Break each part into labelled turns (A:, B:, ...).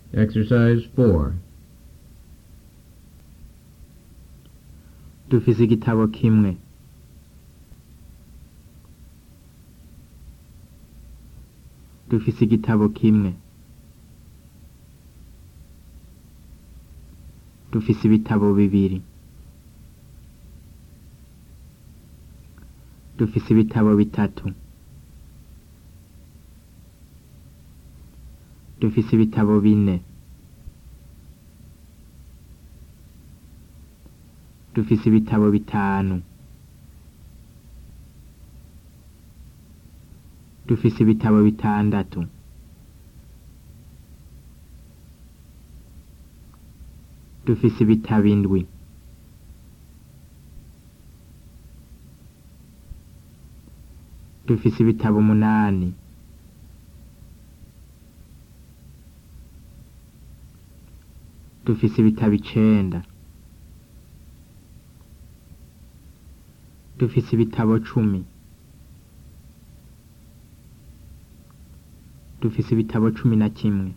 A: Exercise 4.
B: dufise igitabo kimwe dufise igitabo kimwe dufise ibitabo bibiri dufise ibitabo bitatu dufise ibitabo bine dufise ibitabo bitanu dufise ibitabo bitandatu dufise ibitabo indwi dufise ibitabo umunani dufise ibitabo icenda dufise ibitabo cumi dufise ibitabo cumi na kimwe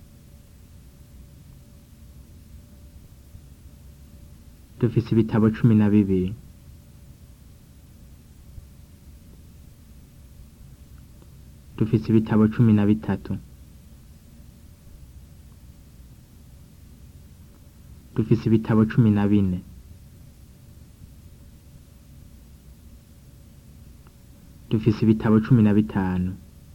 B: dufise ibitabo cumi na bibiri dufise ibitabo cumi na bitatu dufise ibitabo cumi na bine dufise ibitabo cumi na bitanu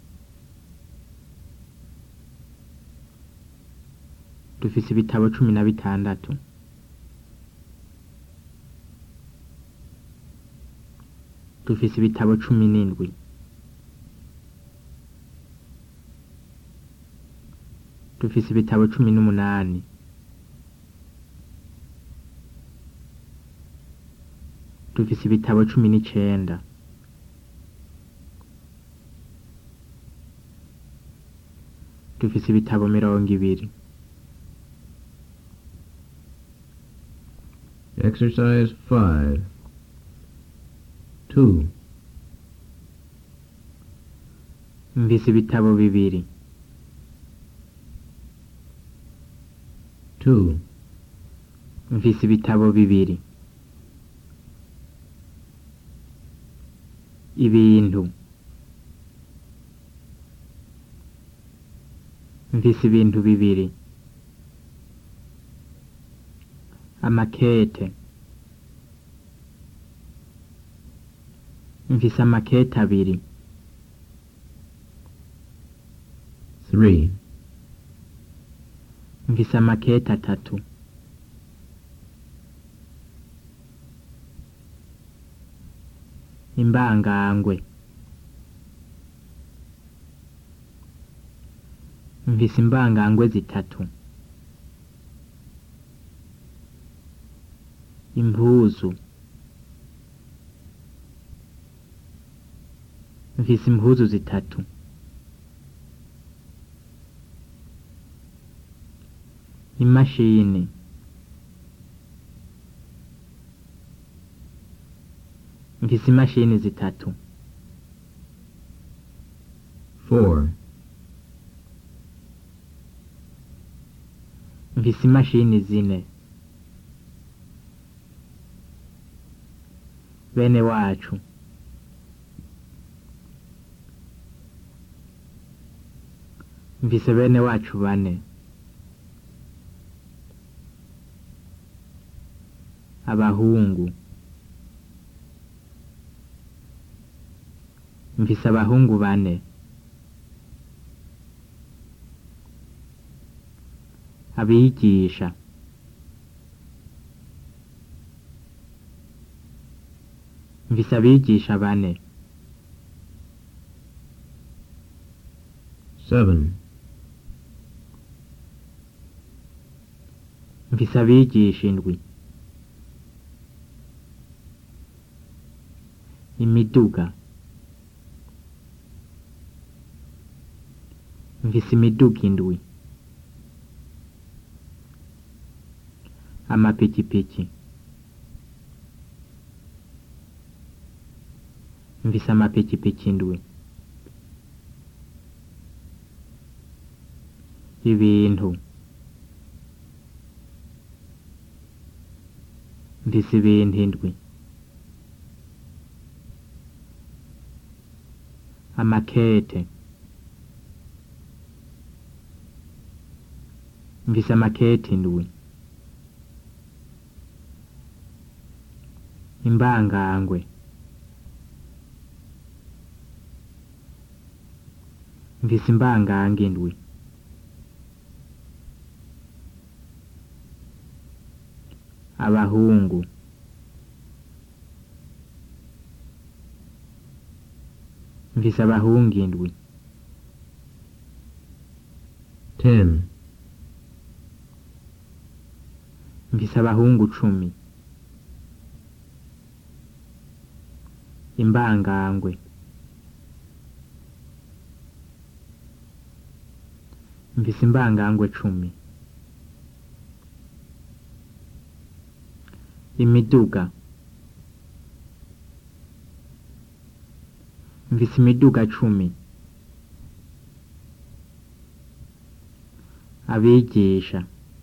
B: dufise ibitabo cumi na bitandatu dufise ibitabo cumi n'indwi dufise ibitabo cumi n'umunani dufise ibitabo cumi n'icenda dufise ibitabo mirongo ibiri
A: Exercise 5. 2.
B: mvise ibitabo bibiri
A: 2.
B: mvise ibitabo bibiri ibintu mvise ibintu bibiri amakete mvise amakete abiri
A: 3.
B: mvise amakete atatu imbangangwe mvise imbangangwe zitatu impuzu mvise impuzu zitatu imashini mvise imashini zitatu
A: 4.
B: mvise imashini zine bene wacu mvise bene wacu bane abahungu mvise abahungu bane abigisha mvise abigisha bane
A: 7.
B: mvise abigisha indwi imiduga mvise imiduga indwi amapikipiki mvise amapikipiki indwi ibintu mfise ibintu indwi amakete mfise amakete indwi imbangangwe mfise imbangange indwi abahungu mfise abahungu indwi
A: ten,
B: mfise abahungu cumi imbangangwe mfise imbangangwe cumi imiduga mfise imiduga cumi abigisha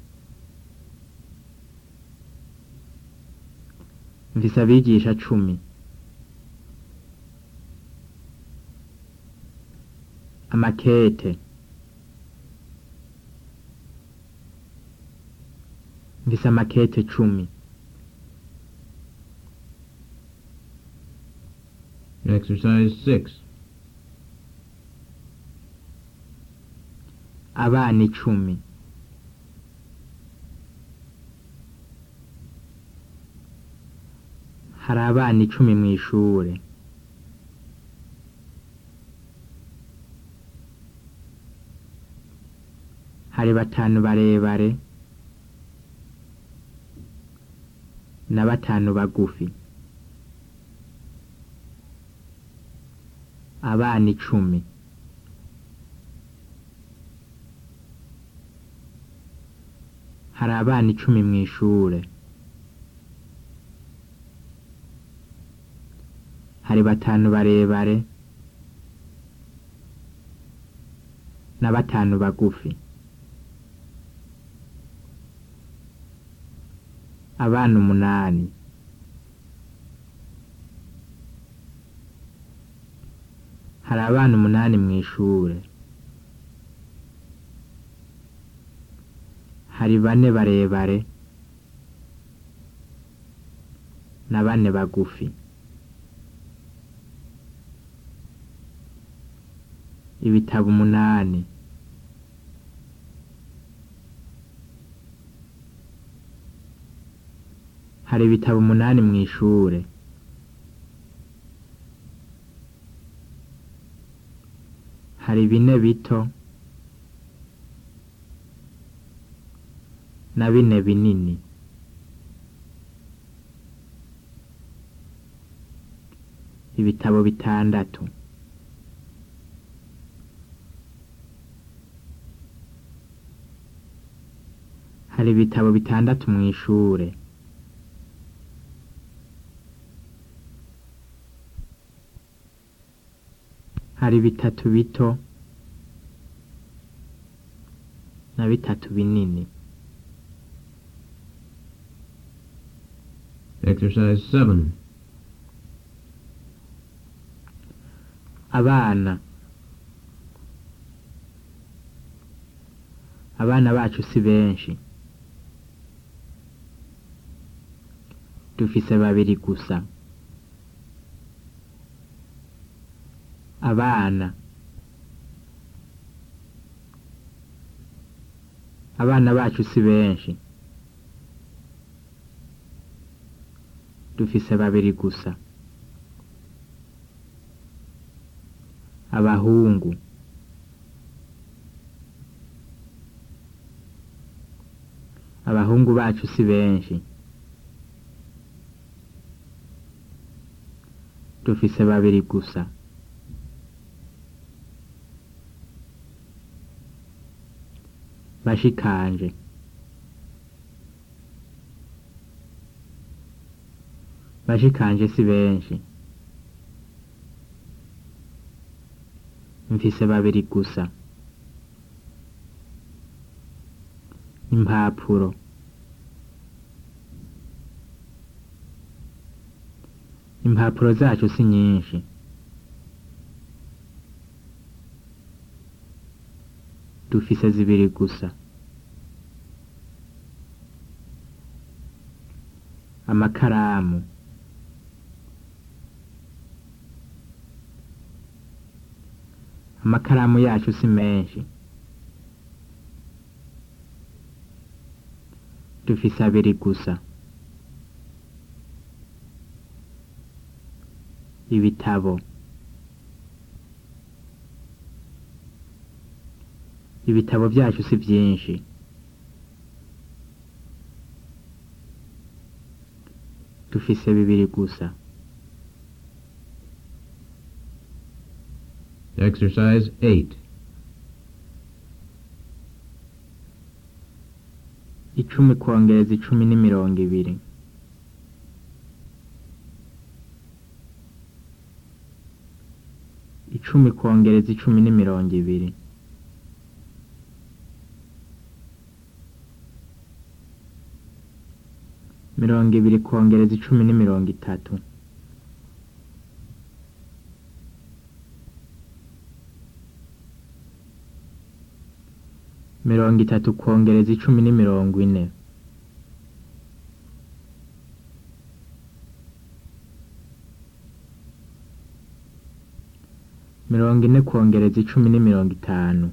B: mfise abigisha cumi amakete mfise amakete cumi
A: exercise six,
B: abana icumi hari abana icumi mu ishure hari batanu barebare na batanu bagufi abana icumi hari abana icumi mu ishure hari batanu barebare na batanu bagufi abana umunani hari abana umunani mu ishure hari bane barebare na bane bagufi ibitabo umunani hari ibitabo umunani mu ishure hari bine bito na bine binini ibitabo bitandatu hari ibitabo bitandatu mu ishure hari bitatu bito na bitatu binini
A: exercise seven,
B: abana abana bacu si benshi dufise babiri gusa abana abana bacu si benshi dufise babiri gusa abahungu abahungu bacu si benshi dufise babiri gusa bashikanje bashikanje si benshi mfise babiri gusa impapuro impapuro zacu si nyinshi dufise zibiri gusa amakaramu amakaramu yacu si menshi dufise abiri gusa ibitabo ibitabo byacu si byinshi dufise bibiri gusa
A: Exercise 8.
B: icumi kongereza icumi ni mirongo ibiri icumi kongereza icumi ni mirongo ibiri mirongo ibiri kongereza icumi ni mirongo itatu mirongo itatu kongereza icumi ni mirongo ine mirongo ine kongereza icumi ni mirongo itanu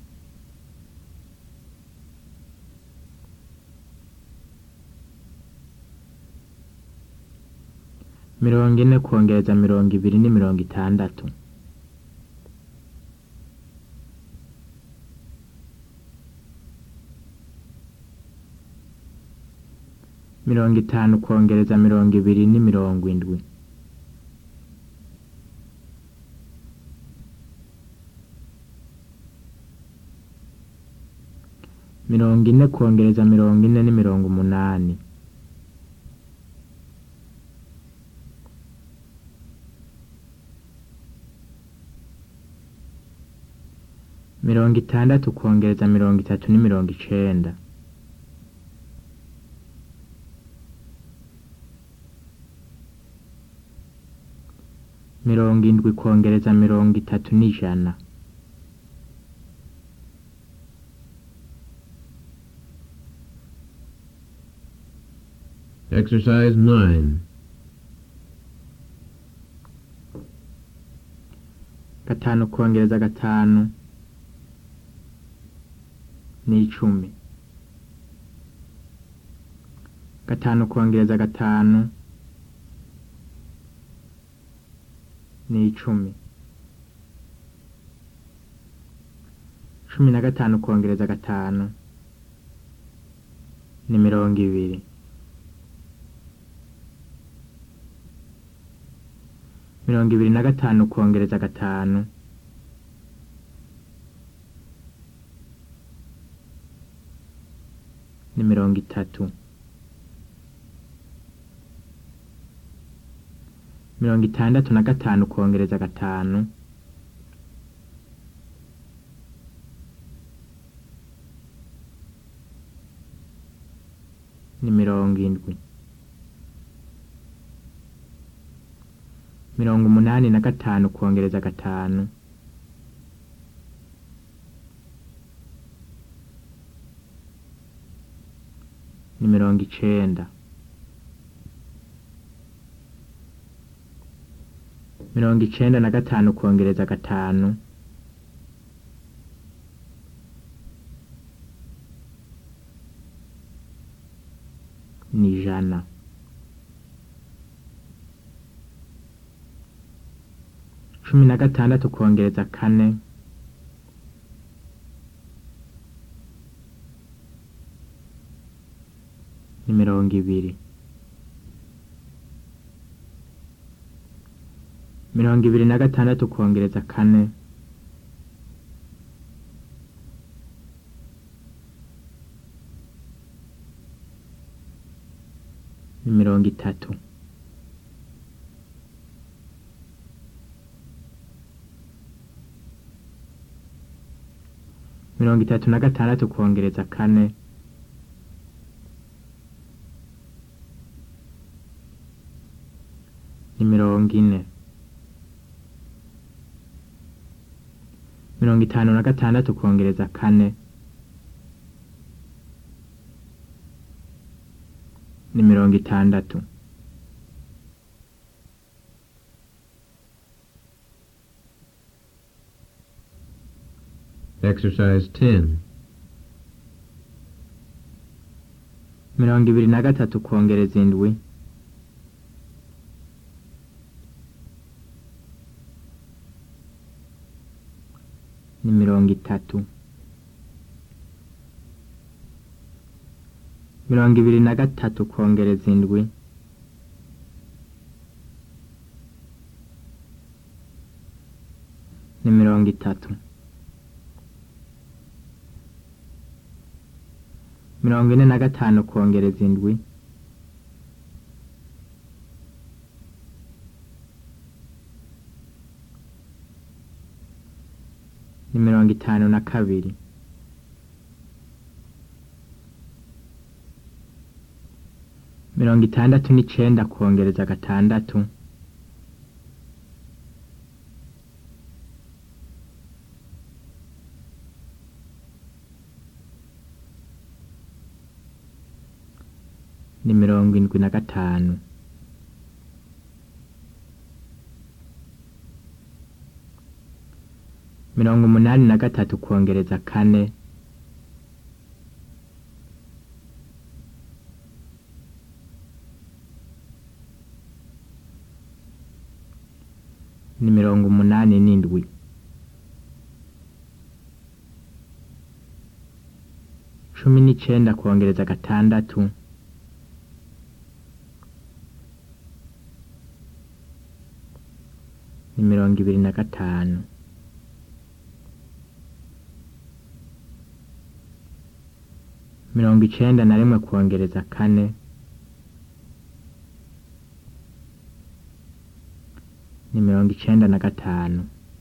B: mirongo ine kongereza mirongo ibiri ni mirongo itandatu mirongo itanu kongereza mirongo ibiri ni mirongo indwi mirongo ine kongereza mirongo ine ni mirongo umunani mirongo itandatu kongereza mirongo itatu ni mirongo icenda mirongo indwi kongereza mirongo itatu n'ijana
A: Exercise 9.
B: gatanu kongereza gatanu ni icumi gatanu kongereza gatanu ni icumi cumi na gatanu kongereza gatanu ni mirongo ibiri mirongo ibiri na gatanu kongereza gatanu ni mirongo itatu mirongo itandatu na gatanu kongereza gatanu ni mirongo indwi mirongo umunani na gatanu kongereza gatanu ni mirongo icenda mirongo icenda na gatanu kongereza gatanu ni ijana cumi na gatandatu kongereza kane ni mirongo ibiri mirongo ibiri na gatandatu kongereza kane ni mirongo itatu mirongo itatu na gatandatu kongereza kane ni mirongo ine mirongo itanu na gatandatu kongereza kane ni mirongo itandatu
A: Exercise 10.
B: mirongo ibiri na gatatu kongereza indwi ni mirongo itatu mirongo ibiri na gatatu kongereza indwi ni mirongo itatu mirongo ine na gatanu kongereza indwi ni mirongo itanu na kabiri mirongo itandatu n'icenda kongereza gatandatu ni mirongo indwi na gatanu mirongo umunani na gatatu kongereza kane ni mirongo umunani n'indwi cumi n'icenda kongereza gatandatu ni mirongo ibiri na gatanu mirongo icenda na rimwe kongereza kane ni mirongo icenda na gatanu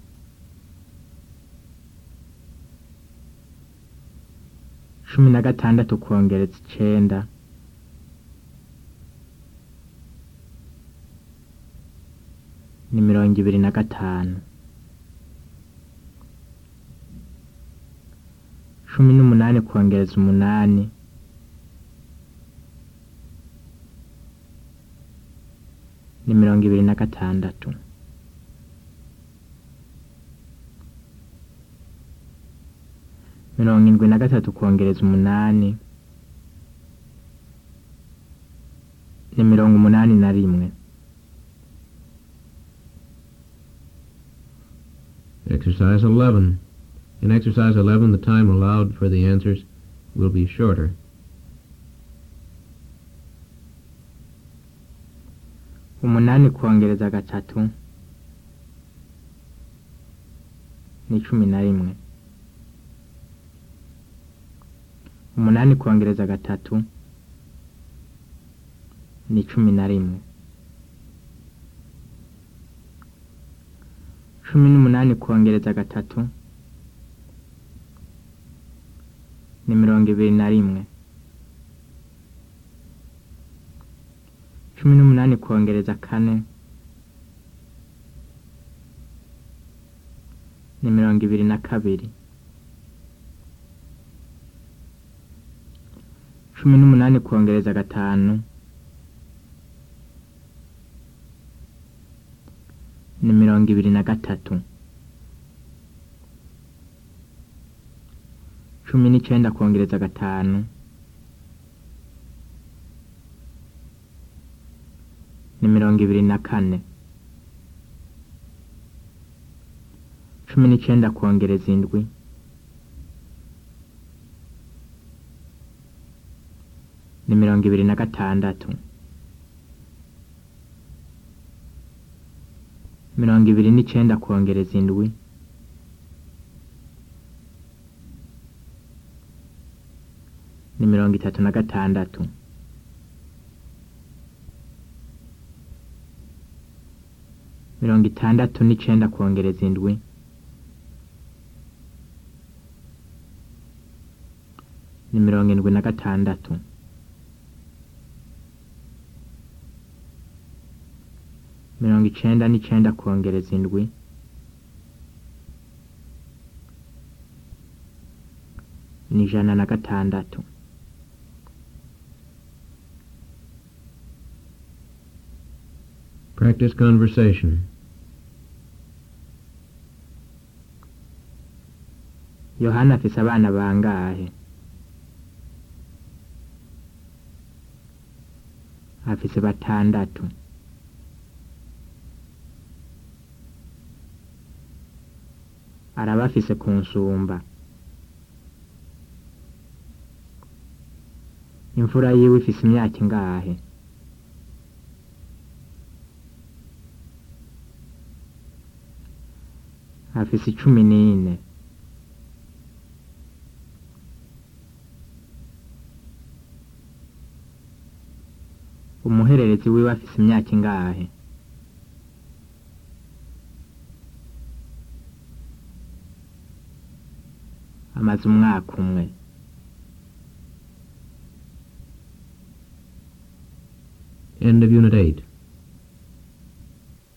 B: cumi na gatandatu kongereza icenda ni mirongo ibiri na gatanu cumi n'umunani kongereza umunani ni mirongo ibiri na gatandatu mirongo indwi na gatatu kongereza umunani ni mirongo umunani na rimwe
A: Exercise 11. In exercise 11, the time allowed for the answers will be shorter.
B: umunani kongereza gatatu ni cumi na rimwe umunani kongereza gatatu ni cumi na rimwe cumi n'umunani kongereza gatatu ni mirongo ibiri na rimwe cumi n'umunani kongereza kane ni mirongo ibiri na kabiri cumi n'umunani kongereza gatanu ni mirongo ibiri na gatatu cumi n'icenda kongereza gatanu ni mirongo ibiri na kane cumi n'icenda kongereza indwi ni mirongo ibiri na gatandatu mirongo ibiri n'icenda kongereza indwi ni mirongo itatu na gatandatu mirongo itandatu n'icenda kongereza indwi ni mirongo indwi na gatandatu mirongo icenda n'icenda kongereza indwi ni ijana na gatandatu
A: Practice conversation.
B: yohana afise abana bangahe afise batandatu araba afise kunsumba imfura yiwe ifise imyaka ingahe afise icumi n'ine umuhererezi wiwe afise imyaka ingahe amaze umwaka umwe
A: End of Unit 8.